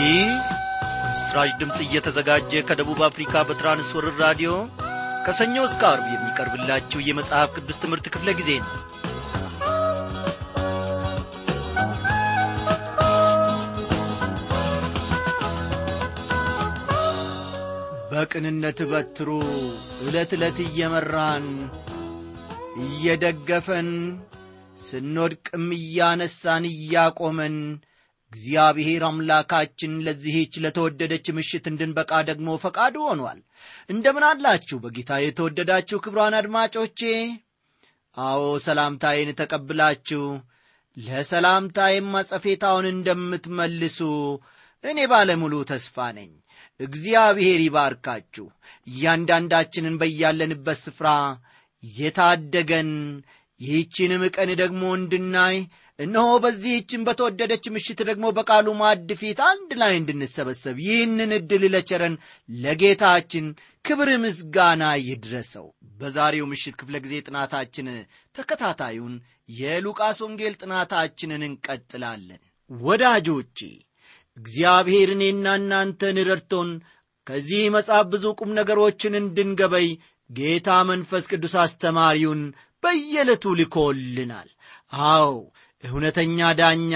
ይህ ምስራች ድምፅ እየተዘጋጀ ከደቡብ አፍሪካ በትራንስወርር ራዲዮ ከሰኞ እስከ አርብ የሚቀርብላችሁ የመጽሐፍ ቅዱስ ትምህርት ክፍለ ጊዜ ነው በቅንነት በትሩ ዕለት ዕለት እየመራን እየደገፈን ስንወድቅም እያነሳን እያቆመን እግዚአብሔር አምላካችን ለዚህች ለተወደደች ምሽት እንድንበቃ ደግሞ ፈቃዱ ሆኗል እንደምን አላችሁ በጌታ የተወደዳችሁ ክብሯን አድማጮቼ አዎ ሰላምታዬን ተቀብላችሁ ለሰላምታዬም አጸፌታውን እንደምትመልሱ እኔ ባለሙሉ ተስፋ ነኝ እግዚአብሔር ይባርካችሁ እያንዳንዳችንን በያለንበት ስፍራ የታደገን ይህችንም ቀን ደግሞ እንድናይ እነሆ በዚህችን በተወደደች ምሽት ደግሞ በቃሉ ማዕድ ፊት አንድ ላይ እንድንሰበሰብ ይህንን ዕድል ለቸረን ለጌታችን ክብር ምስጋና ይድረሰው በዛሬው ምሽት ክፍለ ጊዜ ጥናታችን ተከታታዩን የሉቃስ ወንጌል ጥናታችንን እንቀጥላለን ወዳጆቼ እግዚአብሔር እኔና እናንተን ረድቶን ከዚህ መጽሐፍ ብዙ ቁም ነገሮችን እንድንገበይ ጌታ መንፈስ ቅዱስ አስተማሪውን በየዕለቱ ልኮልናል አዎ እውነተኛ ዳኛ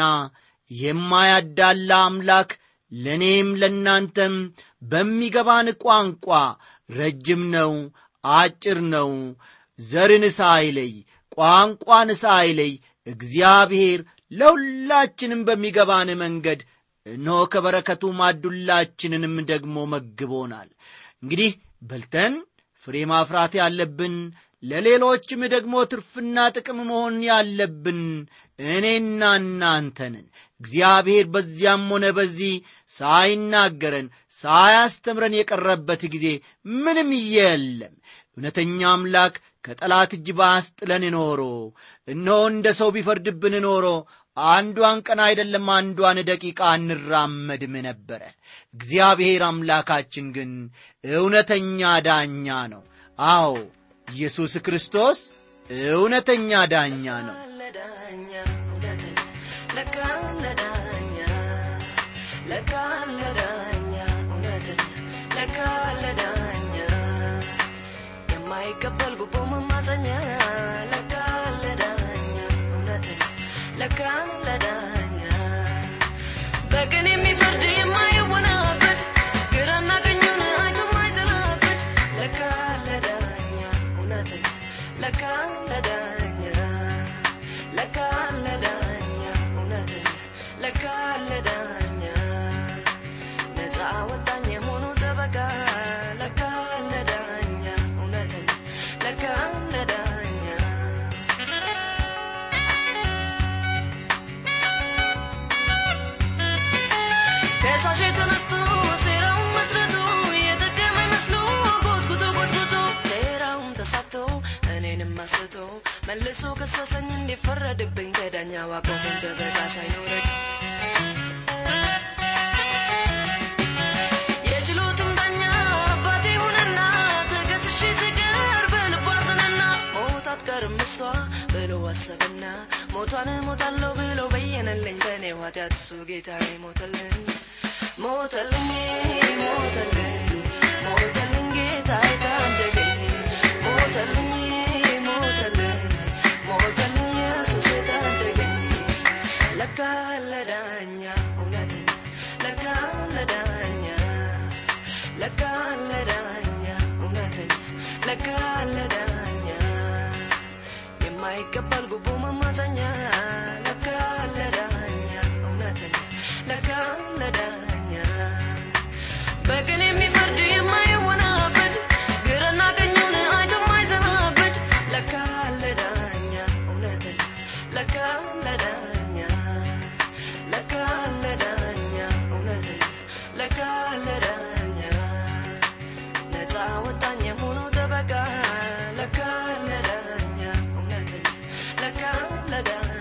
የማያዳላ አምላክ ለእኔም ለእናንተም በሚገባን ቋንቋ ረጅም ነው አጭር ነው ዘርን ሳይለይ ቋንቋን ሳይለይ እግዚአብሔር ለሁላችንም በሚገባን መንገድ እነሆ ከበረከቱ ማዱላችንንም ደግሞ መግቦናል እንግዲህ በልተን ፍሬ ማፍራት ያለብን ለሌሎችም ደግሞ ትርፍና ጥቅም መሆን ያለብን እኔና እናንተንን እግዚአብሔር በዚያም ሆነ በዚህ ሳይናገረን ሳያስተምረን የቀረበት ጊዜ ምንም የለም እውነተኛ አምላክ ከጠላት እጅ ባስጥለን ኖሮ እነሆ እንደ ሰው ቢፈርድብን ኖሮ አንዷን ቀን አይደለም አንዷን ደቂቃ እንራመድም ነበረ እግዚአብሔር አምላካችን ግን እውነተኛ ዳኛ ነው አዎ ኢየሱስ ክርስቶስ እውነተኛ ዳኛ ነው የማይቀበል ጉቦ መማፀኛ ለካ ለዳኛ እውነትን ለካ ለዳኛ በቅን የሚፈርድ የማይወናበድ ግራና ቀኙን አይቶ የማይዘላበድ ለካ ለዳኛ እውነትን ለካ ለዳኛ ለካ ለዳኛ እውነትን ለካ ለዳኛ ነፃ ወጣኝ የሆኑ ጠበቃ ለካ ለዳኛ እውነትን ለካ ለዳኛ ከሳሽ ተነስቶ ሴራውን መስረቶ የጠቀመ መስሎ ጎትጉቶ ጎትጉቶ ሴራውን ተሳክቶ እኔንም አስቶ መልሶ ከሰሰኝ እንዲፈረድብኝ ከዳኛ ዋቆመኝ ጠበቃ ሳይኖረኝ የችሎቱም ዳኛ አባቴ ሆነና ተከስሼ ስቀር በልቧ አዘነና ሞት አትቀርም እሷ ብሎ አሰበና ሞቷን ሞታለሁ ብሎ በየነልኝ በእኔ ኃጢአት እሱ ጌታዬ ሞተልኝ ሞተልኝ ሞተልኝ ሞተልኝ ጌታዬ ታደገኝ ሞተልኝ ሞተልኝ ሞተልኝ ኢየሱስ ታደገኝ ለካ ለዳኛ እውነትን ለካ ለዳኛ ለካ ለዳኛ እውነትን ለካ ለዳኛ የማይቀበል ጉቦ መማፀኛ ለካ ለዳኛ እውነትን ለካ ለዳኛ በቅን የሚፈርድ የማይወናበድ ግራና ቀኙን አይቶ የማይዘናበድ ለካ ለዳኛ እውነትን ለካ ለዳኛ ለካ ለዳኛ እውነትን ለካ ለዳኛ ነፃ ወጣኝ የሆኑ ጠበቃ ለካ ለዳኛ እውነትን ለካ ለዳኛ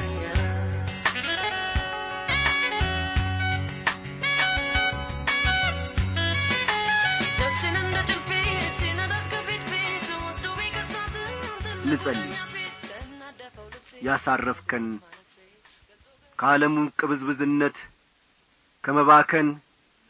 ነፍሴን እንደ ጭልፊት ሲነዳት ከፊት ፊት ወስዶ ቢከሳት ልጸልይ ያሳረፍከን ከዓለሙ ቅብዝብዝነት ከመባከን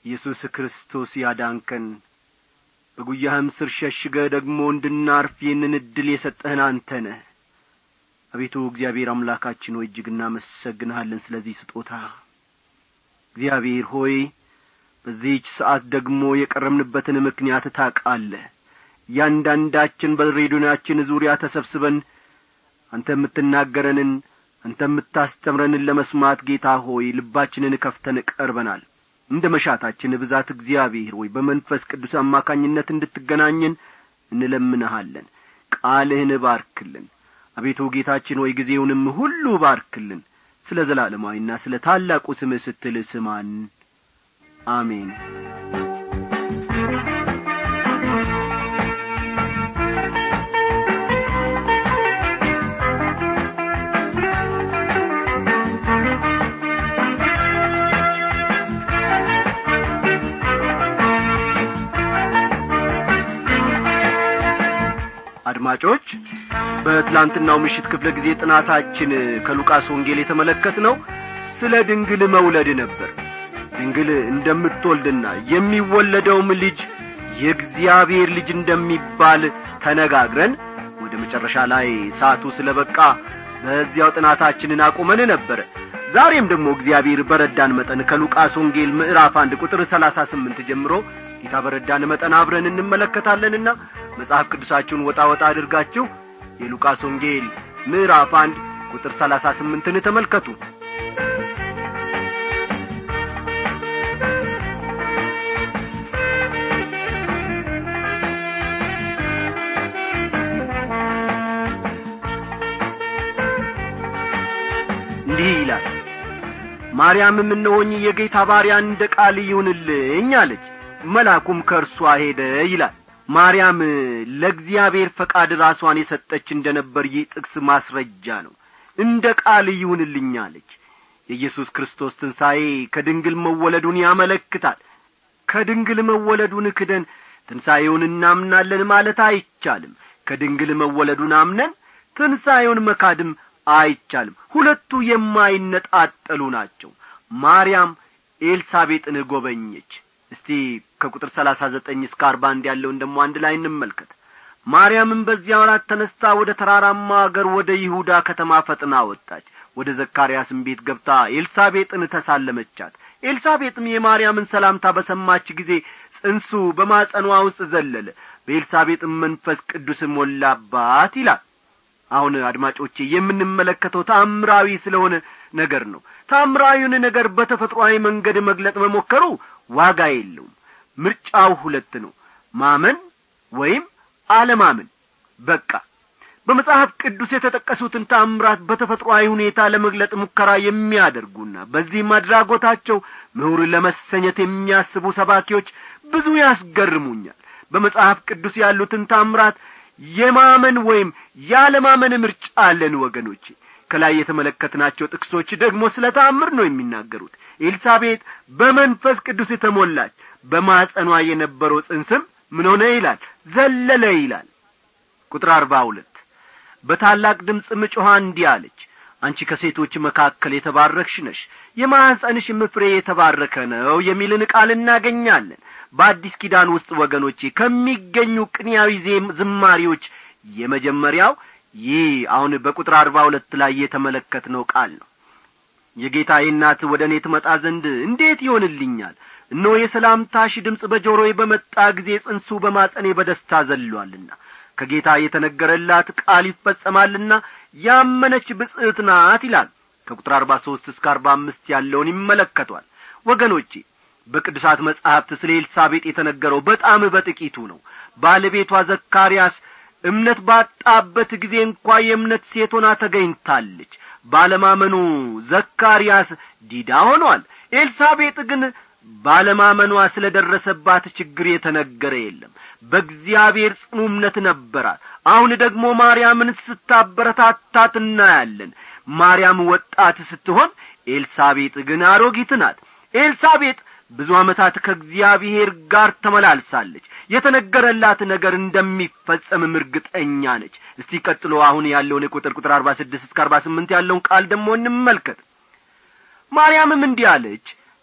ኢየሱስ ክርስቶስ ያዳንከን በጉያህም ስር ሸሽገ ደግሞ እንድናርፍ ይህንን ዕድል የሰጠህን አንተ ነህ አቤቱ እግዚአብሔር አምላካችን ሆይ እጅግ እናመሰግንሃለን ስለዚህ ስጦታ እግዚአብሔር ሆይ በዚህች ሰዓት ደግሞ የቀረምንበትን ምክንያት ታቃለህ እያንዳንዳችን በሬዲዮናችን ዙሪያ ተሰብስበን አንተ የምትናገረንን አንተ የምታስተምረንን ለመስማት ጌታ ሆይ ልባችንን ከፍተን ቀርበናል እንደ መሻታችን ብዛት እግዚአብሔር ሆይ በመንፈስ ቅዱስ አማካኝነት እንድትገናኘን እንለምንሃለን ቃልህን ባርክልን አቤቱ ጌታችን ሆይ ጊዜውንም ሁሉ ባርክልን ስለ ዘላለማዊና ስለ ታላቁ ስምህ ስትል ስማን አሜን አድማጮች በትላንትናው ምሽት ክፍለ ጊዜ ጥናታችን ከሉቃስ ወንጌል የተመለከት ነው ስለ ድንግል መውለድ ነበር ድንግል እንደምትወልድና የሚወለደውም ልጅ የእግዚአብሔር ልጅ እንደሚባል ተነጋግረን ወደ መጨረሻ ላይ ሰዓቱ ስለ በቃ በዚያው ጥናታችንን አቁመን ነበረ ዛሬም ደግሞ እግዚአብሔር በረዳን መጠን ከሉቃስ ወንጌል ምዕራፍ አንድ ቁጥር ሰላሳ ስምንት ጀምሮ ጌታ በረዳን መጠን አብረን እንመለከታለንና መጽሐፍ ቅዱሳችሁን ወጣ ወጣ አድርጋችሁ የሉቃስ ወንጌል ምዕራፍ አንድ ቁጥር ሰላሳ ስምንትን ተመልከቱ እንዲህ ይላል ማርያምም እነሆኝ የጌታ ባሪያ እንደ ቃል ይሁንልኝ አለች መልአኩም ከእርሷ ሄደ ይላል ማርያም ለእግዚአብሔር ፈቃድ ራሷን የሰጠች እንደ ነበር ይህ ጥቅስ ማስረጃ ነው እንደ ቃል ይሁንልኝ አለች የኢየሱስ ክርስቶስ ትንሣኤ ከድንግል መወለዱን ያመለክታል ከድንግል መወለዱን ክደን ትንሣኤውን እናምናለን ማለት አይቻልም ከድንግል መወለዱን አምነን ትንሣኤውን መካድም አይቻልም ሁለቱ የማይነጣጠሉ ናቸው ማርያም ኤልሳቤጥን ጐበኘች እስቲ ከቁጥር ሰላሳ ዘጠኝ እስከ አርባ አንድ ያለውን ደሞ አንድ ላይ እንመልከት ማርያምም በዚያ ወራት ተነስታ ወደ ተራራማ አገር ወደ ይሁዳ ከተማ ፈጥና ወጣች ወደ ዘካርያስም ቤት ገብታ ኤልሳቤጥን ተሳለመቻት ኤልሳቤጥም የማርያምን ሰላምታ በሰማች ጊዜ ጽንሱ በማጸኗ ውስጥ ዘለለ በኤልሳቤጥም መንፈስ ቅዱስ ሞላባት ይላል አሁን አድማጮቼ የምንመለከተው ታምራዊ ስለሆነ ነገር ነው ታምራዊውን ነገር በተፈጥሮአዊ መንገድ መግለጥ መሞከሩ ዋጋ የለውም ምርጫው ሁለት ነው ማመን ወይም አለማመን በቃ በመጽሐፍ ቅዱስ የተጠቀሱትን ታምራት በተፈጥሮአዊ ሁኔታ ለመግለጥ ሙከራ የሚያደርጉና በዚህም አድራጎታቸው ምሁር ለመሰኘት የሚያስቡ ሰባኪዎች ብዙ ያስገርሙኛል በመጽሐፍ ቅዱስ ያሉትን ታምራት የማመን ወይም ያለማመን ምርጫ አለን ወገኖቼ ከላይ የተመለከትናቸው ጥቅሶች ደግሞ ስለ ታምር ነው የሚናገሩት ኤልሳቤጥ በመንፈስ ቅዱስ የተሞላች በማጸኗ የነበረው ጽንስም ምን ሆነ ይላል ዘለለ ይላል ቁጥር አርባ ሁለት በታላቅ ድምፅ ምጮኋ እንዲህ አለች አንቺ ከሴቶች መካከል የተባረክሽ ነሽ የማኅፀንሽም ፍሬ የተባረከ ነው የሚልን ቃል እናገኛለን በአዲስ ኪዳን ውስጥ ወገኖቼ ከሚገኙ ቅንያዊ ዜም ዝማሪዎች የመጀመሪያው ይህ አሁን በቁጥር አርባ ሁለት ላይ የተመለከትነው ቃል ነው የጌታዬ እናት ወደ እኔ ትመጣ ዘንድ እንዴት ይሆንልኛል እነሆ የሰላምታሽ ድምፅ በጆሮዬ በመጣ ጊዜ ጽንሱ በማጸኔ በደስታ ዘሏልና ከጌታ የተነገረላት ቃል ይፈጸማልና ያመነች ብጽዕት ናት ይላል ከቁጥር አርባ ሦስት እስከ አርባ አምስት ያለውን ይመለከቷል ወገኖቼ በቅዱሳት መጻሕፍት ስለ ኤልሳቤጥ የተነገረው በጣም በጥቂቱ ነው ባለቤቷ ዘካርያስ እምነት ባጣበት ጊዜ እንኳ የእምነት ሴት ሆና ተገኝታለች ባለማመኑ ዘካርያስ ዲዳ ሆኗል ኤልሳቤጥ ግን ባለማመኗ ስለ ደረሰባት ችግር የተነገረ የለም በእግዚአብሔር ጽኑ እምነት ነበራት አሁን ደግሞ ማርያምን ስታበረታታት እናያለን ማርያም ወጣት ስትሆን ኤልሳቤጥ ግን አሮጊት ናት ኤልሳቤጥ ብዙ ዓመታት ከእግዚአብሔር ጋር ተመላልሳለች የተነገረላት ነገር እንደሚፈጸምም እርግጠኛ ነች እስቲ ቀጥሎ አሁን ያለውን የቁጥር ቁጥር አርባ ስድስት እስከ አርባ ስምንት ያለውን ቃል ደግሞ እንመልከት ማርያምም እንዲህ አለች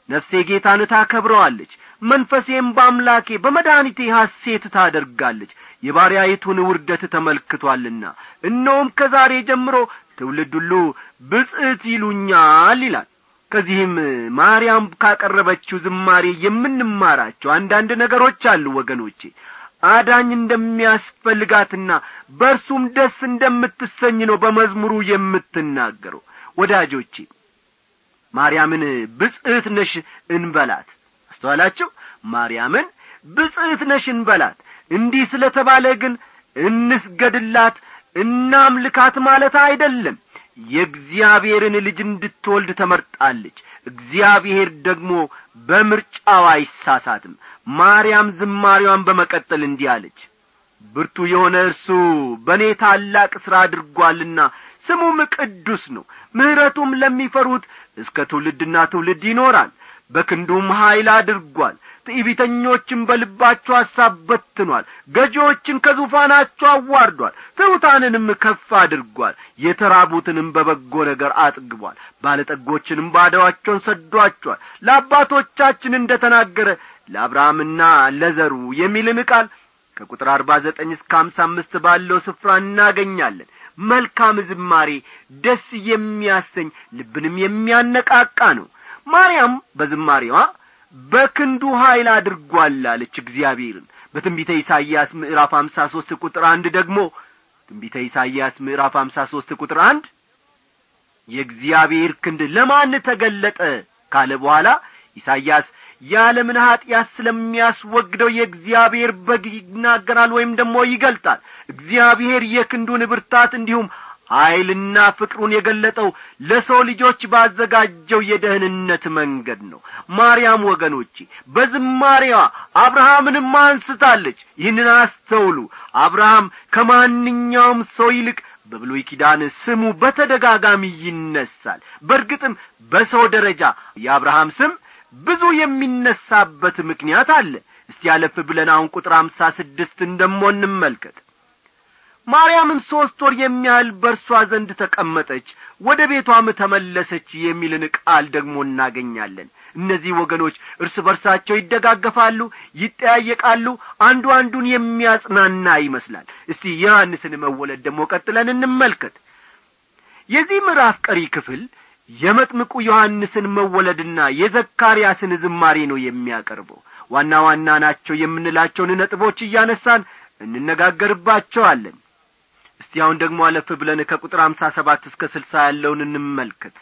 ነፍሴ ጌታን ታከብረዋለች መንፈሴም በአምላኬ በመድኃኒቴ ሐሴት ታደርጋለች የባሪያይቱን ውርደት ተመልክቶአልና እነሆም ከዛሬ ጀምሮ ትውልድ ሁሉ ብጽዕት ይሉኛል ይላል ከዚህም ማርያም ካቀረበችው ዝማሬ የምንማራቸው አንዳንድ ነገሮች አሉ ወገኖቼ አዳኝ እንደሚያስፈልጋትና በእርሱም ደስ እንደምትሰኝ ነው በመዝሙሩ የምትናገረው ወዳጆቼ ማርያምን ብጽዕት ነሽ እንበላት አስተዋላችሁ ማርያምን ብጽዕት ነሽ እንበላት እንዲህ ስለ ተባለ ግን እንስገድላት እናምልካት ማለት አይደለም የእግዚአብሔርን ልጅ እንድትወልድ ተመርጣለች እግዚአብሔር ደግሞ በምርጫው አይሳሳትም ማርያም ዝማሬዋን በመቀጠል እንዲህ አለች ብርቱ የሆነ እርሱ በእኔ ታላቅ ሥራ አድርጓልና ስሙም ቅዱስ ነው ምሕረቱም ለሚፈሩት እስከ ትውልድና ትውልድ ይኖራል በክንዱም ኀይል አድርጓል ትዕቢተኞችን በልባቸው ሐሳብ በትኗል ገዢዎችን ከዙፋናቸው አዋርዷል ትሑታንንም ከፍ አድርጓል የተራቡትንም በበጎ ነገር አጥግቧል ባለጠጎችንም ባዶአቸውን ሰዷቸዋል ለአባቶቻችን እንደ ተናገረ ለአብርሃምና ለዘሩ የሚልን ቃል ከቁጥር አርባ ዘጠኝ እስከ አምሳ አምስት ባለው ስፍራ እናገኛለን መልካም ዝማሬ ደስ የሚያሰኝ ልብንም የሚያነቃቃ ነው ማርያም በዝማሬዋ በክንዱ ኀይል አድርጓል አለች እግዚአብሔርን በትንቢተ ኢሳይያስ ምዕራፍ አምሳ ሦስት ቁጥር አንድ ደግሞ ትንቢተ ኢሳይያስ ምዕራፍ አምሳ ሦስት ቁጥር አንድ የእግዚአብሔር ክንድ ለማን ተገለጠ ካለ በኋላ ኢሳይያስ የዓለምን ኀጢአት ስለሚያስወግደው የእግዚአብሔር በግ ይናገራል ወይም ደግሞ ይገልጣል እግዚአብሔር የክንዱን ብርታት እንዲሁም ኀይልና ፍቅሩን የገለጠው ለሰው ልጆች ባዘጋጀው የደህንነት መንገድ ነው ማርያም ወገኖቼ በዝማሬዋ አብርሃምንም አንስታለች ይህንን አስተውሉ አብርሃም ከማንኛውም ሰው ይልቅ በብሉይ ኪዳን ስሙ በተደጋጋሚ ይነሳል በእርግጥም በሰው ደረጃ የአብርሃም ስም ብዙ የሚነሳበት ምክንያት አለ እስቲ ያለፍ ብለን አሁን ቁጥር አምሳ ስድስትን ደሞ እንመልከት ማርያምም ሦስት ወር የሚያህል በእርሷ ዘንድ ተቀመጠች ወደ ቤቷም ተመለሰች የሚልን ቃል ደግሞ እናገኛለን እነዚህ ወገኖች እርስ በርሳቸው ይደጋገፋሉ ይጠያየቃሉ አንዱ አንዱን የሚያጽናና ይመስላል እስቲ ዮሐንስን መወለድ ደግሞ ቀጥለን እንመልከት የዚህ ምዕራፍ ቀሪ ክፍል የመጥምቁ ዮሐንስን መወለድና የዘካርያስን ዝማሬ ነው የሚያቀርበው ዋና ዋና ናቸው የምንላቸውን ነጥቦች እያነሳን እንነጋገርባቸዋለን እስቲ አሁን ደግሞ አለፍ ብለን ከቁጥር አምሳ ሰባት እስከ ስልሳ ያለውን እንመልከት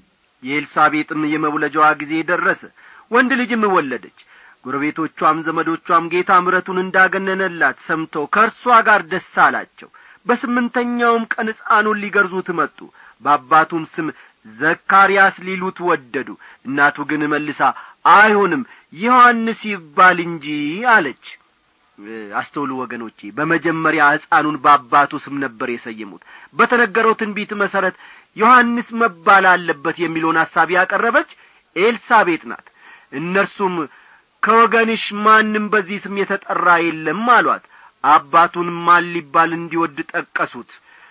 የኤልሳቤጥም የመውለጃዋ ጊዜ ደረሰ ወንድ ልጅም ወለደች ጎረቤቶቿም ዘመዶቿም ጌታ ምረቱን እንዳገነነላት ሰምተው ከእርሷ ጋር ደስ አላቸው በስምንተኛውም ቀን ሕፃኑን ሊገርዙት መጡ በአባቱም ስም ዘካርያስ ሊሉት ወደዱ እናቱ ግን መልሳ አይሆንም ዮሐንስ ይባል እንጂ አለች አስተውሉ ወገኖቼ በመጀመሪያ ሕፃኑን በአባቱ ስም ነበር የሰየሙት በተነገረው ትንቢት መሠረት ዮሐንስ መባል አለበት የሚለውን ሐሳብ ያቀረበች ኤልሳቤጥ ናት እነርሱም ከወገንሽ ማንም በዚህ ስም የተጠራ የለም አሏት አባቱን ማን ሊባል እንዲወድ ጠቀሱት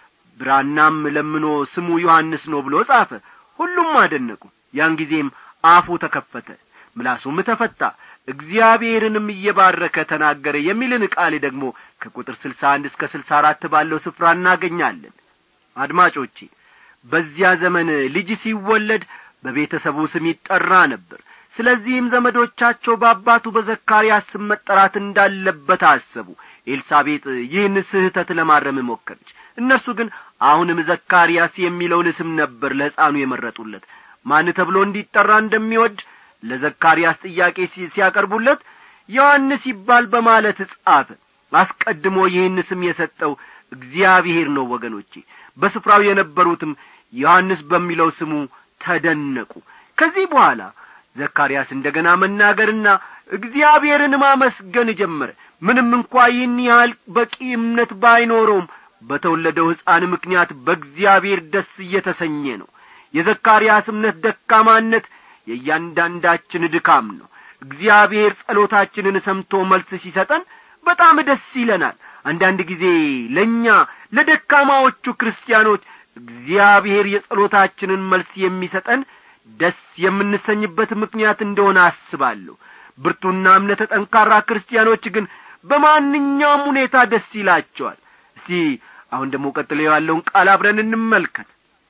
ብራናም ለምኖ ስሙ ዮሐንስ ነው ብሎ ጻፈ ሁሉም አደነቁ ያን ጊዜም አፉ ተከፈተ ምላሱም ተፈታ እግዚአብሔርንም እየባረከ ተናገረ የሚልን ቃል ደግሞ ከቁጥር ስልሳ አንድ እስከ ስልሳ አራት ባለው ስፍራ እናገኛለን አድማጮቼ በዚያ ዘመን ልጅ ሲወለድ በቤተሰቡ ስም ይጠራ ነበር ስለዚህም ዘመዶቻቸው በአባቱ በዘካርያስ ስም መጠራት እንዳለበት አሰቡ ኤልሳቤጥ ይህን ስህተት ለማረም ሞከረች እነርሱ ግን አሁንም ዘካርያስ የሚለውን ስም ነበር ለሕፃኑ የመረጡለት ማን ተብሎ እንዲጠራ እንደሚወድ ለዘካርያስ ጥያቄ ሲያቀርቡለት ዮሐንስ ይባል በማለት ጻፈ አስቀድሞ ይህን ስም የሰጠው እግዚአብሔር ነው ወገኖቼ በስፍራው የነበሩትም ዮሐንስ በሚለው ስሙ ተደነቁ ከዚህ በኋላ ዘካርያስ እንደ ገና መናገርና እግዚአብሔርን ማመስገን ጀመረ ምንም እንኳ ይህን ያህል በቂ እምነት ባይኖረውም በተወለደው ሕፃን ምክንያት በእግዚአብሔር ደስ እየተሰኘ ነው የዘካርያስ እምነት ደካማነት የእያንዳንዳችን ድካም ነው እግዚአብሔር ጸሎታችንን ሰምቶ መልስ ሲሰጠን በጣም ደስ ይለናል አንዳንድ ጊዜ ለእኛ ለደካማዎቹ ክርስቲያኖች እግዚአብሔር የጸሎታችንን መልስ የሚሰጠን ደስ የምንሰኝበት ምክንያት እንደሆነ አስባለሁ ብርቱና እምነተ ጠንካራ ክርስቲያኖች ግን በማንኛውም ሁኔታ ደስ ይላቸዋል እስቲ አሁን ደግሞ ቀጥሎ ያለውን ቃል አብረን እንመልከት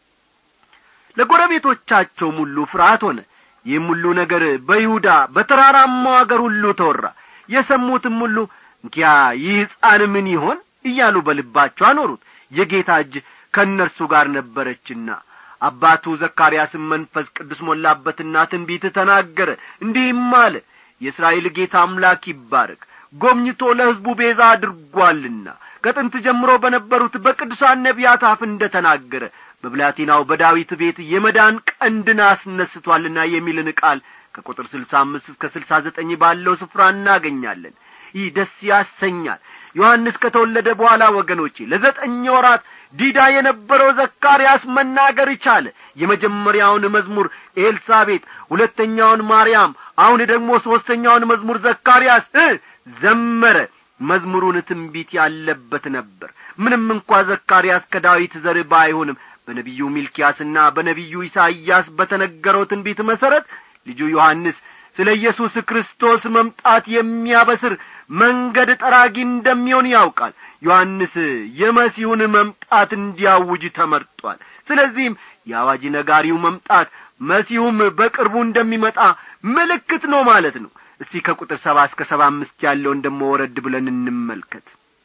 ለጎረቤቶቻቸውም ሁሉ ፍርሃት ሆነ ይህም ሁሉ ነገር በይሁዳ በተራራማው አገር ሁሉ ተወራ የሰሙትም ሁሉ እንኪያ ይህ ሕፃን ምን ይሆን እያሉ በልባቸው አኖሩት የጌታ እጅ ከእነርሱ ጋር ነበረችና አባቱ ዘካርያስም መንፈስ ቅዱስ ሞላበትና ትንቢት ተናገረ እንዲህም አለ የእስራኤል ጌታ አምላክ ይባረክ ጐብኝቶ ለሕዝቡ ቤዛ አድርጓልና ከጥንት ጀምሮ በነበሩት በቅዱሳን ነቢያት አፍ እንደ ተናገረ በብላቴናው በዳዊት ቤት የመዳን ቀንድን አስነስቶአልና የሚልን ቃል ከቁጥር ስልሳ አምስት እስከ ስልሳ ዘጠኝ ባለው ስፍራ እናገኛለን ይህ ደስ ያሰኛል ዮሐንስ ከተወለደ በኋላ ወገኖቼ ለዘጠኝ ወራት ዲዳ የነበረው ዘካርያስ መናገር ቻለ የመጀመሪያውን መዝሙር ኤልሳቤጥ ሁለተኛውን ማርያም አሁን ደግሞ ሦስተኛውን መዝሙር ዘካርያስ እ ዘመረ መዝሙሩን ትንቢት ያለበት ነበር ምንም እንኳ ዘካርያስ ከዳዊት ዘር ባይሆንም በነቢዩ ሚልኪያስና በነቢዩ ኢሳይያስ በተነገረው ትንቢት መሠረት ልጁ ዮሐንስ ስለ ኢየሱስ ክርስቶስ መምጣት የሚያበስር መንገድ ጠራጊ እንደሚሆን ያውቃል ዮሐንስ የመሲሁን መምጣት እንዲያውጅ ተመርጧል ስለዚህም የአዋጅ ነጋሪው መምጣት መሲሁም በቅርቡ እንደሚመጣ ምልክት ነው ማለት ነው እስቲ ከቁጥር ሰባ እስከ ሰባ አምስት ያለውን ደሞ ወረድ ብለን እንመልከት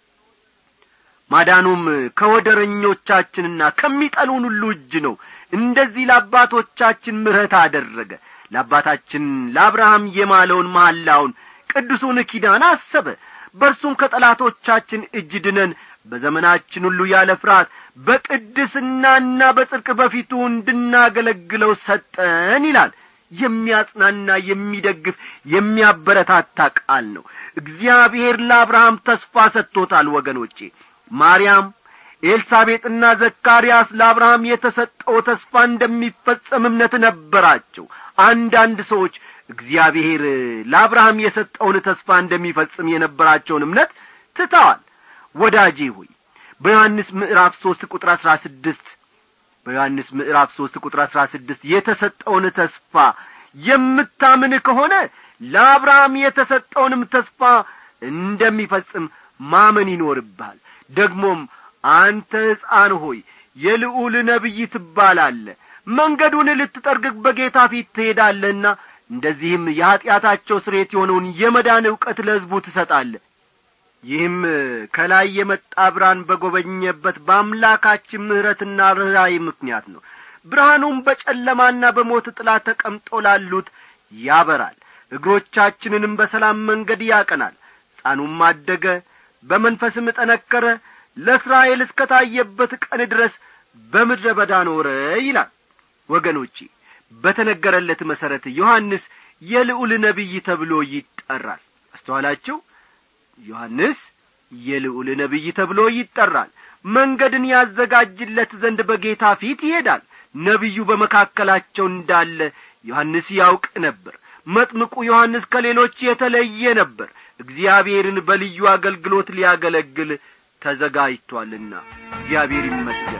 ማዳኑም ከወደረኞቻችንና ከሚጠሉን ሁሉ እጅ ነው እንደዚህ ለአባቶቻችን ምሕረት አደረገ ለአባታችን ለአብርሃም የማለውን መሐላውን ቅዱሱን ኪዳን አሰበ በእርሱም ከጠላቶቻችን እጅ ድነን በዘመናችን ሁሉ ያለ ፍርሃት በቅድስናና በጽድቅ በፊቱ እንድናገለግለው ሰጠን ይላል የሚያጽናና የሚደግፍ የሚያበረታታ ቃል ነው እግዚአብሔር ለአብርሃም ተስፋ ሰጥቶታል ወገኖቼ ማርያም ኤልሳቤጥና ዘካርያስ ለአብርሃም የተሰጠው ተስፋ እንደሚፈጸም እምነት ነበራቸው አንዳንድ ሰዎች እግዚአብሔር ለአብርሃም የሰጠውን ተስፋ እንደሚፈጽም የነበራቸውን እምነት ትተዋል ወዳጄ ሆይ በዮሐንስ ምዕራፍ ሦስት ቁጥር አሥራ ስድስት በዮሐንስ ምዕራፍ ሦስት ቁጥር አሥራ ስድስት የተሰጠውን ተስፋ የምታምን ከሆነ ለአብርሃም የተሰጠውንም ተስፋ እንደሚፈጽም ማመን ይኖርብሃል ደግሞም አንተ ሕፃን ሆይ የልዑል ነቢይ ትባላለ መንገዱን ልትጠርግግ በጌታ ፊት ትሄዳለህና እንደዚህም የኀጢአታቸው ስሬት የሆነውን የመዳን ዕውቀት ለሕዝቡ ትሰጣለ ይህም ከላይ የመጣ ብርሃን በጐበኘበት በአምላካችን ምሕረትና ርኅራይ ምክንያት ነው ብርሃኑም በጨለማና በሞት ጥላ ተቀምጦ ላሉት ያበራል እግሮቻችንንም በሰላም መንገድ ያቀናል ሕፃኑም አደገ በመንፈስም ጠነከረ ለእስራኤል እስከ ታየበት ቀን ድረስ በምድረ በዳ ኖረ ይላል ወገኖቼ በተነገረለት መሠረት ዮሐንስ የልዑል ነቢይ ተብሎ ይጠራል አስተዋላችሁ ዮሐንስ የልዑል ነቢይ ተብሎ ይጠራል መንገድን ያዘጋጅለት ዘንድ በጌታ ፊት ይሄዳል ነቢዩ በመካከላቸው እንዳለ ዮሐንስ ያውቅ ነበር መጥምቁ ዮሐንስ ከሌሎች የተለየ ነበር እግዚአብሔርን በልዩ አገልግሎት ሊያገለግል ተዘጋጅቷልና እግዚአብሔር ይመስገን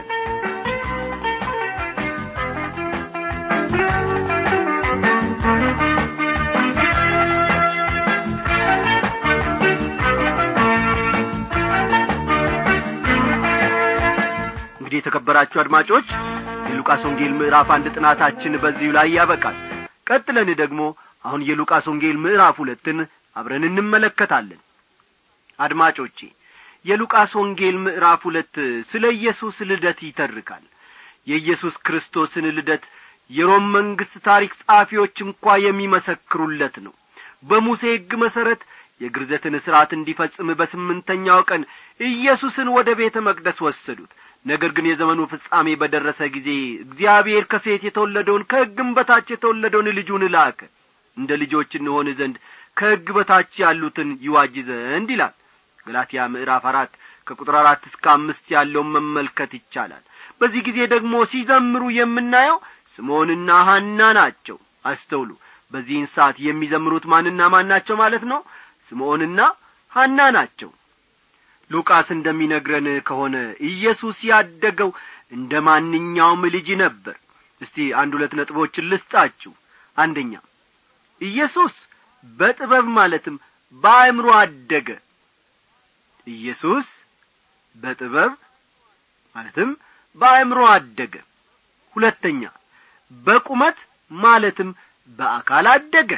እንግዲህ የተከበራችሁ አድማጮች የሉቃስ ወንጌል ምዕራፍ አንድ ጥናታችን በዚሁ ላይ ያበቃል ቀጥለን ደግሞ አሁን የሉቃስ ወንጌል ምዕራፍ ሁለትን አብረን እንመለከታለን አድማጮቼ የሉቃስ ወንጌል ምዕራፍ ሁለት ስለ ኢየሱስ ልደት ይተርካል የኢየሱስ ክርስቶስን ልደት የሮም መንግሥት ታሪክ ጸሐፊዎች እንኳ የሚመሰክሩለት ነው በሙሴ ሕግ መሠረት የግርዘትን ሥርዓት እንዲፈጽም በስምንተኛው ቀን ኢየሱስን ወደ ቤተ መቅደስ ወሰዱት ነገር ግን የዘመኑ ፍጻሜ በደረሰ ጊዜ እግዚአብሔር ከሴት የተወለደውን ከሕግም በታች የተወለደውን ልጁን ላከ እንደ ልጆች እንሆን ዘንድ ከሕግ በታች ያሉትን ይዋጅ ዘንድ ይላል ገላትያ ምዕራፍ አራት ከቁጥር አራት እስከ አምስት ያለውን መመልከት ይቻላል በዚህ ጊዜ ደግሞ ሲዘምሩ የምናየው ስምዖንና ሐና ናቸው አስተውሉ በዚህን ሰዓት የሚዘምሩት ማንና ማን ናቸው ማለት ነው ስምዖንና ሐና ናቸው ሉቃስ እንደሚነግረን ከሆነ ኢየሱስ ያደገው እንደ ማንኛውም ልጅ ነበር እስቲ አንድ ሁለት ነጥቦችን ልስጣችሁ አንደኛ ኢየሱስ በጥበብ ማለትም በአእምሮ አደገ ኢየሱስ በጥበብ ማለትም በአእምሮ አደገ ሁለተኛ በቁመት ማለትም በአካል አደገ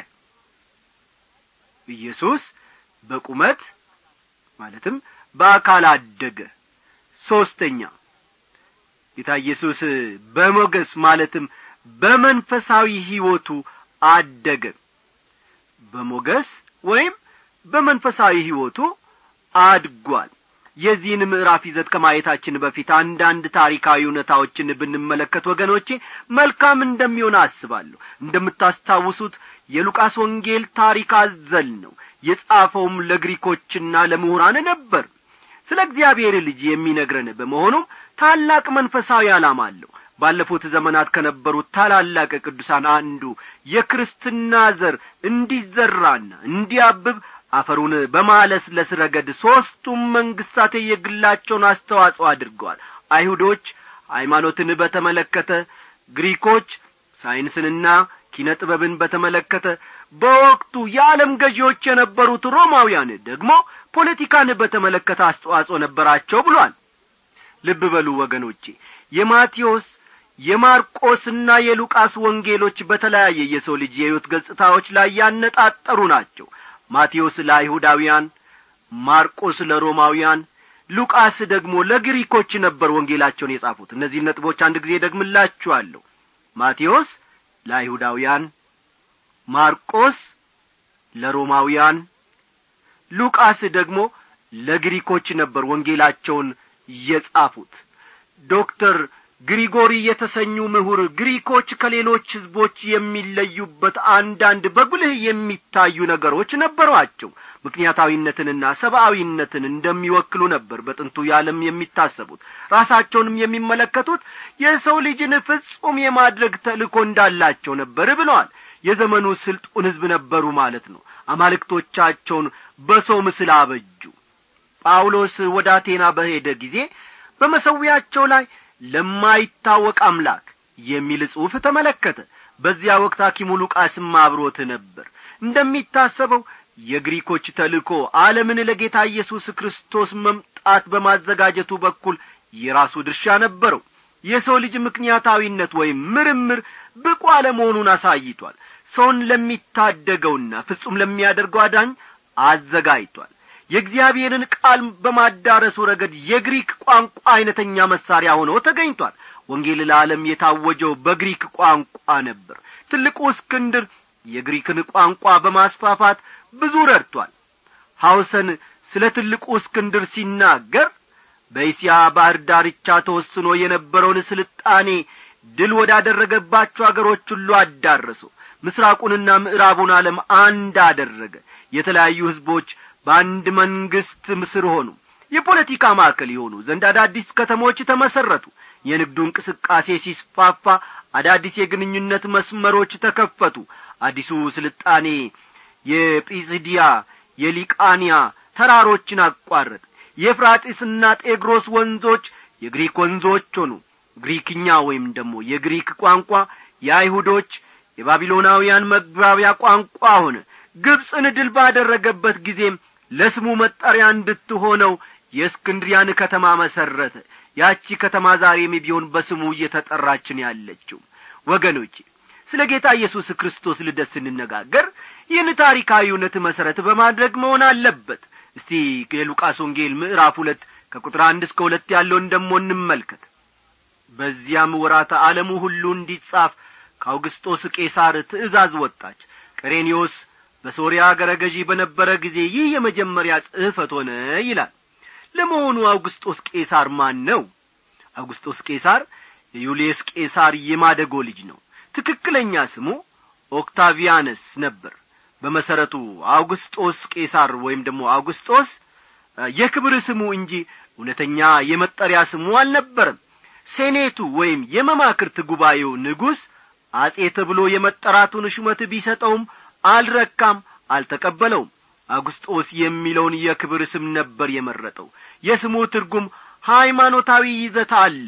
ኢየሱስ በቁመት ማለትም በአካል አደገ ሦስተኛ ጌታ ኢየሱስ በሞገስ ማለትም በመንፈሳዊ ሕይወቱ አደገ በሞገስ ወይም በመንፈሳዊ ሕይወቱ አድጓል የዚህን ምዕራፍ ይዘት ከማየታችን በፊት አንዳንድ ታሪካዊ እውነታዎችን ብንመለከት ወገኖቼ መልካም እንደሚሆን አስባለሁ እንደምታስታውሱት የሉቃስ ወንጌል ታሪክ አዘል ነው የጻፈውም ለግሪኮችና ለምሁራን ነበር ስለ እግዚአብሔር ልጅ የሚነግረን በመሆኑም ታላቅ መንፈሳዊ ዓላማ አለው ባለፉት ዘመናት ከነበሩት ታላላቅ ቅዱሳን አንዱ የክርስትና ዘር እንዲዘራና እንዲያብብ አፈሩን በማለስለስ ረገድ ሦስቱም መንግሥታት የግላቸውን አስተዋጽኦ አድርገዋል አይሁዶች ሃይማኖትን በተመለከተ ግሪኮች ሳይንስንና ኪነ ጥበብን በተመለከተ በወቅቱ የዓለም ገዢዎች የነበሩት ሮማውያን ደግሞ ፖለቲካን በተመለከተ አስተዋጽኦ ነበራቸው ብሏል ልብ በሉ ወገኖቼ የማቴዎስ የማርቆስና የሉቃስ ወንጌሎች በተለያየ የሰው ልጅ የሕይወት ገጽታዎች ላይ ያነጣጠሩ ናቸው ማቴዎስ ለአይሁዳውያን ማርቆስ ለሮማውያን ሉቃስ ደግሞ ለግሪኮች ነበር ወንጌላቸውን የጻፉት እነዚህ ነጥቦች አንድ ጊዜ ደግምላችኋለሁ ማቴዎስ ለአይሁዳውያን ማርቆስ ለሮማውያን ሉቃስ ደግሞ ለግሪኮች ነበር ወንጌላቸውን የጻፉት ዶክተር ግሪጎሪ የተሰኙ ምሁር ግሪኮች ከሌሎች ሕዝቦች የሚለዩበት አንዳንድ በጉልህ የሚታዩ ነገሮች ነበሯቸው ምክንያታዊነትንና ሰብአዊነትን እንደሚወክሉ ነበር በጥንቱ የዓለም የሚታሰቡት ራሳቸውንም የሚመለከቱት የሰው ልጅን ፍጹም የማድረግ ተልእኮ እንዳላቸው ነበር ብለዋል የዘመኑ ስልጡን ሕዝብ ነበሩ ማለት ነው አማልክቶቻቸውን በሰው ምስል አበጁ ጳውሎስ ወደ አቴና በሄደ ጊዜ በመሰዊያቸው ላይ ለማይታወቅ አምላክ የሚል ጽሑፍ ተመለከተ በዚያ ወቅት ሐኪሙ ሉቃስም አብሮት ነበር እንደሚታሰበው የግሪኮች ተልእኮ ዓለምን ለጌታ ኢየሱስ ክርስቶስ መምጣት በማዘጋጀቱ በኩል የራሱ ድርሻ ነበረው የሰው ልጅ ምክንያታዊነት ወይም ምርምር ብቁ አለመሆኑን አሳይቷል ሰውን ለሚታደገውና ፍጹም ለሚያደርገው አዳኝ አዘጋጅቷል የእግዚአብሔርን ቃል በማዳረሱ ረገድ የግሪክ ቋንቋ አይነተኛ መሳሪያ ሆኖ ተገኝቷል ወንጌል ለዓለም የታወጀው በግሪክ ቋንቋ ነበር ትልቁ እስክንድር የግሪክን ቋንቋ በማስፋፋት ብዙ ረድቷል ሐውሰን ስለ ትልቁ እስክንድር ሲናገር በእስያ ባሕር ዳርቻ ተወስኖ የነበረውን ስልጣኔ ድል ወዳደረገባቸው አገሮች ሁሉ አዳረሰው ምስራቁንና ምዕራቡን ዓለም አንድ አደረገ የተለያዩ ሕዝቦች በአንድ መንግሥት ምስር ሆኑ የፖለቲካ ማዕከል የሆኑ ዘንድ አዳዲስ ከተሞች ተመሠረቱ የንግዱ እንቅስቃሴ ሲስፋፋ አዳዲስ የግንኙነት መስመሮች ተከፈቱ አዲሱ ስልጣኔ የጲስዲያ የሊቃንያ ተራሮችን አቋረጥ የፍራጢስና ጤግሮስ ወንዞች የግሪክ ወንዞች ሆኑ ግሪክኛ ወይም ደግሞ የግሪክ ቋንቋ የአይሁዶች የባቢሎናውያን መግባቢያ ቋንቋ ሆነ ግብፅን ድል ባደረገበት ጊዜም ለስሙ መጠሪያ እንድትሆነው የእስክንድሪያን ከተማ መሠረተ ያቺ ከተማ ዛሬም ቢሆን በስሙ እየተጠራችን ያለችው ወገኖቼ ስለ ጌታ ኢየሱስ ክርስቶስ ልደት ስንነጋገር ይህን ታሪካዊ እውነት መሠረት በማድረግ መሆን አለበት እስቲ የሉቃስ ወንጌል ምዕራፍ ሁለት ከቁጥር አንድ እስከ ሁለት ያለውን ደሞ እንመልከት በዚያም ወራተ ዓለሙ ሁሉ እንዲጻፍ ከአውግስጦስ ቄሳር ትእዛዝ ወጣች ቀሬኒዮስ በሶርያ አገረ ገዢ በነበረ ጊዜ ይህ የመጀመሪያ ጽሕፈት ሆነ ይላል ለመሆኑ አውግስጦስ ቄሳር ማን ነው አውግስጦስ ቄሳር የዩልየስ ቄሳር የማደጎ ልጅ ነው ትክክለኛ ስሙ ኦክታቪያነስ ነበር በመሰረቱ አውግስጦስ ቄሳር ወይም ደግሞ አውግስጦስ የክብር ስሙ እንጂ እውነተኛ የመጠሪያ ስሙ አልነበረም ሴኔቱ ወይም የመማክርት ጉባኤው ንጉሥ አጼ ተብሎ የመጠራቱን ሹመት ቢሰጠውም አልረካም አልተቀበለውም አውግስጦስ የሚለውን የክብር ስም ነበር የመረጠው የስሙ ትርጉም ሃይማኖታዊ ይዘት አለው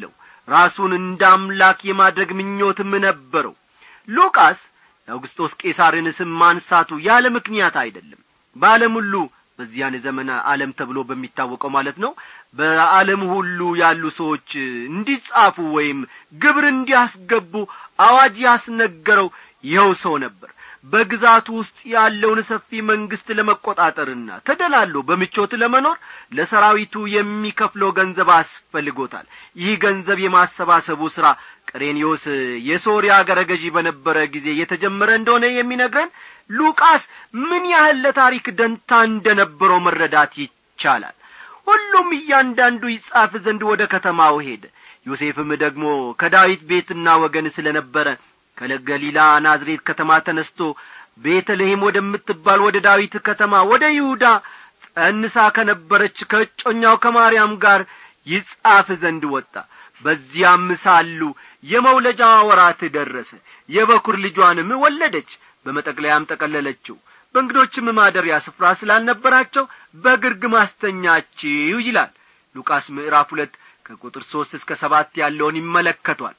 ራሱን እንደ አምላክ የማድረግ ምኞትም ነበረው ሉቃስ የአውግስጦስ ቄሳርን ስም ማንሳቱ ያለ ምክንያት አይደለም በዓለም ሁሉ በዚያን ዘመን ዓለም ተብሎ በሚታወቀው ማለት ነው በዓለም ሁሉ ያሉ ሰዎች እንዲጻፉ ወይም ግብር እንዲያስገቡ አዋጅ ያስነገረው ይኸው ሰው ነበር በግዛቱ ውስጥ ያለውን ሰፊ መንግስት ለመቆጣጠርና ተደላሎ በምቾት ለመኖር ለሰራዊቱ የሚከፍለው ገንዘብ አስፈልጎታል ይህ ገንዘብ የማሰባሰቡ ሥራ ቀሬኒዮስ የሶርያ አገረ ገዢ በነበረ ጊዜ የተጀመረ እንደሆነ የሚነግረን ሉቃስ ምን ያህል ለታሪክ ደንታ እንደነበረው መረዳት ይቻላል ሁሉም እያንዳንዱ ይጻፍ ዘንድ ወደ ከተማው ሄደ ዮሴፍም ደግሞ ከዳዊት ቤትና ወገን ስለ ነበረ ከገሊላ ናዝሬት ከተማ ተነስቶ ቤተልሔም ወደምትባል ወደ ዳዊት ከተማ ወደ ይሁዳ ጸንሳ ከነበረች ከእጮኛው ከማርያም ጋር ይጻፍ ዘንድ ወጣ በዚያም ሳሉ የመውለጃዋ ወራት ደረሰ የበኩር ልጇንም ወለደች በመጠቅለያም ጠቀለለችው በእንግዶችም ማደሪያ ስፍራ ስላልነበራቸው በግርግም አስተኛችው ይላል ሉቃስ ምዕራፍ ሁለት ከቁጥር ሦስት እስከ ሰባት ያለውን ይመለከቷል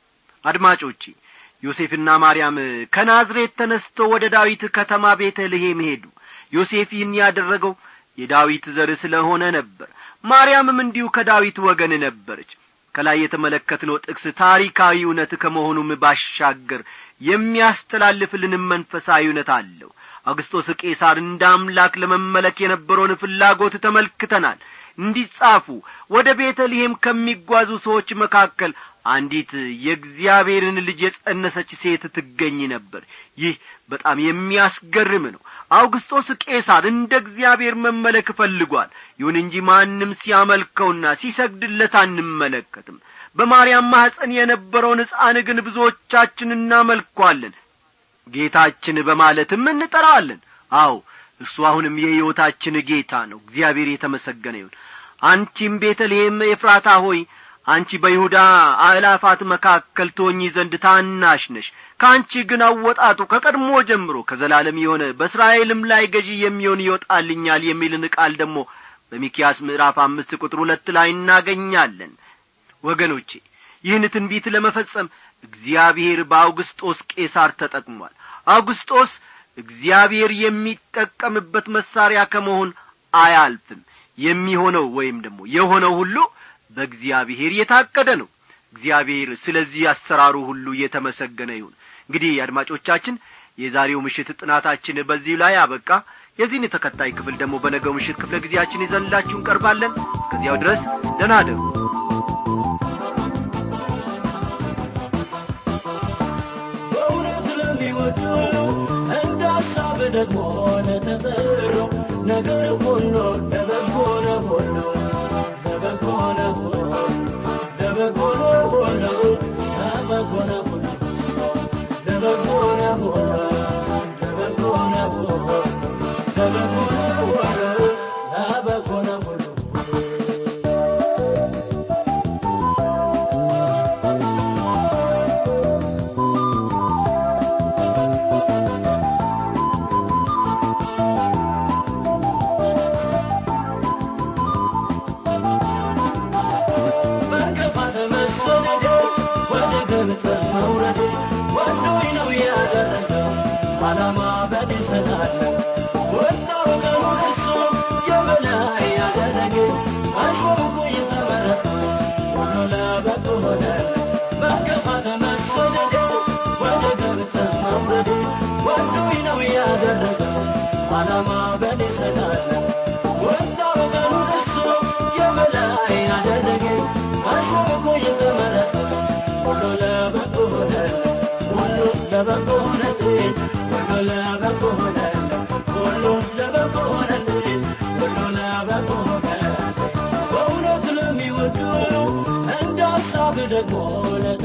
አድማጮቼ ዮሴፍና ማርያም ከናዝሬት ተነስቶ ወደ ዳዊት ከተማ ቤተልሔም ሄዱ ዮሴፍ ይህን ያደረገው የዳዊት ዘር ስለሆነ ነበር ማርያምም እንዲሁ ከዳዊት ወገን ነበረች ከላይ የተመለከትነው ጥቅስ ታሪካዊ እውነት ከመሆኑም ባሻገር የሚያስተላልፍልንም መንፈሳዊ እውነት አለው አውግስጦስ ቄሳር እንደ አምላክ ለመመለክ የነበረውን ፍላጎት ተመልክተናል እንዲጻፉ ወደ ቤተልሔም ከሚጓዙ ሰዎች መካከል አንዲት የእግዚአብሔርን ልጅ የጸነሰች ሴት ትገኝ ነበር ይህ በጣም የሚያስገርም ነው አውግስጦስ ቄሳር እንደ እግዚአብሔር መመለክ ፈልጓል ይሁን እንጂ ማንም ሲያመልከውና ሲሰግድለት አንመለከትም በማርያም ማኅፀን የነበረውን ሕፃን ግን ብዙዎቻችን እናመልኳለን ጌታችን በማለትም እንጠራዋለን አዎ እርሱ አሁንም የሕይወታችን ጌታ ነው እግዚአብሔር የተመሰገነ ይሁን አንቺም ቤተልሔም ኤፍራታ ሆይ አንቺ በይሁዳ አእላፋት መካከል ትሆኚ ዘንድ ታናሽ ነሽ ከአንቺ ግን አወጣጡ ከቀድሞ ጀምሮ ከዘላለም የሆነ በእስራኤልም ላይ ገዢ የሚሆን ይወጣልኛል የሚልን ቃል ደግሞ በሚኪያስ ምዕራፍ አምስት ቁጥር ሁለት ላይ እናገኛለን ወገኖቼ ይህን ትንቢት ለመፈጸም እግዚአብሔር በአውግስጦስ ቄሳር ተጠቅሟል አውግስጦስ እግዚአብሔር የሚጠቀምበት መሳሪያ ከመሆን አያልፍም የሚሆነው ወይም ደግሞ የሆነው ሁሉ በእግዚአብሔር የታቀደ ነው እግዚአብሔር ስለዚህ አሰራሩ ሁሉ የተመሰገነ ይሁን እንግዲህ አድማጮቻችን የዛሬው ምሽት ጥናታችን በዚህ ላይ አበቃ የዚህን ተከታይ ክፍል ደግሞ በነገው ምሽት ክፍለ ጊዜያችን ይዘንላችሁ እንቀርባለን እስከዚያው ድረስ ደናደሩ በእውነት ለሚወዱ እንደ ሀሳብ ደግሞ ለተጠሩ ነገር ሁሉ ለበጎ ነው ሁሉ ለበጎ ነው ሁሉ ለበጎ ነው ሁሉ ለበጎ ነው ሁሉ ለበጎ ነው ሁሉ ለበጎ ነው ሁሉ ለበጎ ነው ሁሉ ለበጎ ነው ሁሉ በእንቅፋት መሰደድ ወደ ግብፅ መውረድ ወዶኝ ነው ያደረገው ዓላማ በኔ ስላለ ወጣው ቀኑን እሱ የበላይ ያደረገ አሾምኩኝ ተመረጥኩኝ ሁሉ ለበጎ ሆነ በእንቅፋት መሰደድ ወደ ግብፅ መውረድ ወዶኝ ነው ያደረገው ዓላማ በኔ ስላለ ወጣው ቀኑን እሱ የበላይ ያደረገ አሾምኩኝ ተመረጥኩኝ ሁሉ ለበጎ ሆነ ሁሉ ለበጎ ሆነልኝ ሁሉ ለበጎ ሆነ ሁሉ ለበጎ ሆነልኝ ሁሉ ለበጎ ሆነ በእውነት ለሚወዱ እንደ ሀሳብ ደግሞ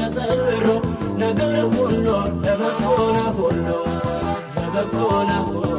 ለተጠሩ ነገር ሁሉ ለበጎ ነው ሁሉ ለበጎ ነው ሁሉ